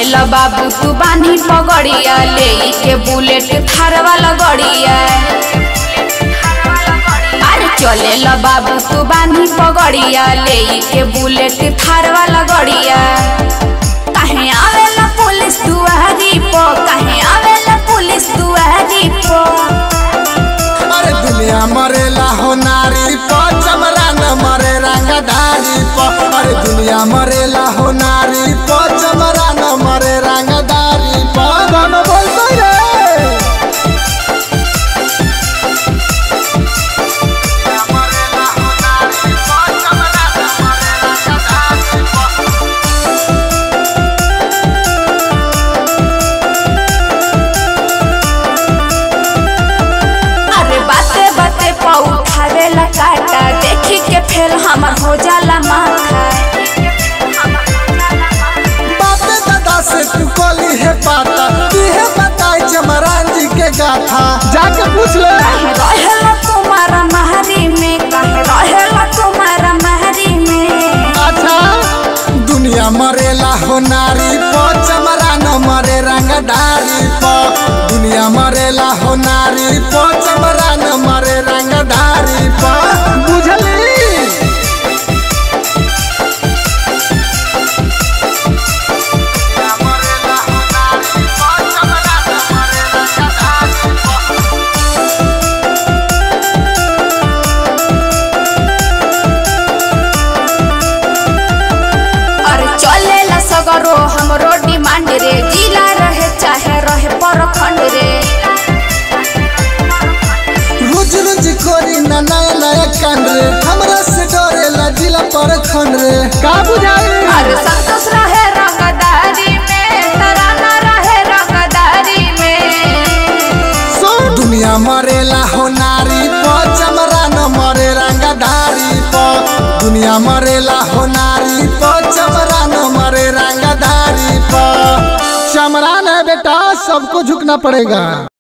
ल बाबू तू बानी पगड़िया ले के बुलेट थार वाला गड़िया अरे चले ल बाबू तू बानी पगड़िया ले के बुलेट थार वाला गड़िया कहे आवेला पुलिस दुआरी पो कहे आवेला पुलिस दुआरी पो अरे दुनिया मरेला हो नारी प चमरा न मरे रंगदारी प अरे दुनिया मरेला हो नारी प चमरा न मरे रंगदारी प गाना बोलते रे अरे बाते बाते पाऊ खावेला काटा देखी के फेल हमर हो जाला माथा बापे दादा से तू कोली है पाता तुहे बताई चमरान जी के गाथा जाके पूछ ले कहे रहेला तुम्हारा महरी में कहे रहेला तुम्हारा महरी में अच्छा दुनिया मरेला हो नारी प चमरा न मरे रंगदारी प दुनिया मरेला हो नारी प चमरा न मरे रंगदारी प बुझली अरे चलेला सगरो हमरो डिमांड रे जिला रहे चाहे रहे परखंड रे रोज रोज करी ना नया नया कांड रे हमरा से डरेला जिला पर खंड रे का बुझाई अरे संतोष रहे रंगदारी में तराना रहे रंगदारी में सो दुनिया मरेला हो नारी प चमरा न मरे रंगदारी प दुनिया मरेला हो नारी प चमरा न मरे रंगदारी प चमरा न बेटा सबको झुकना पड़ेगा